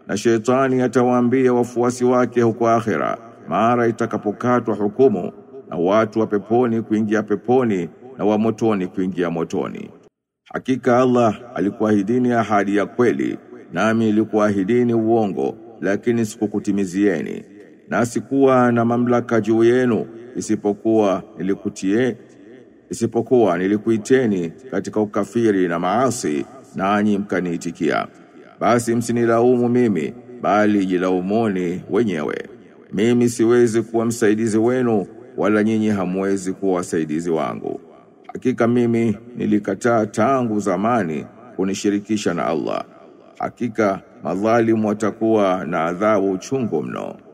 na shetani atawaambia wafuasi wake huko akhera mara itakapokatwa hukumu na watu wa peponi kuingia peponi na wa motoni kuingia motoni hakika Allah alikuahidini ahadi ya kweli nami nilikuahidini uongo lakini sikukutimizieni na sikuwa na mamlaka juu yenu isipokuwa nilikutie isipokuwa nilikuiteni katika ukafiri na maasi nanyi mkaniitikia basi msinilaumu mimi bali jilaumuni wenyewe mimi siwezi kuwa msaidizi wenu wala nyinyi hamwezi kuwa wasaidizi wangu hakika mimi nilikataa tangu zamani kunishirikisha na Allah hakika madhalimu watakuwa na adhabu chungu mno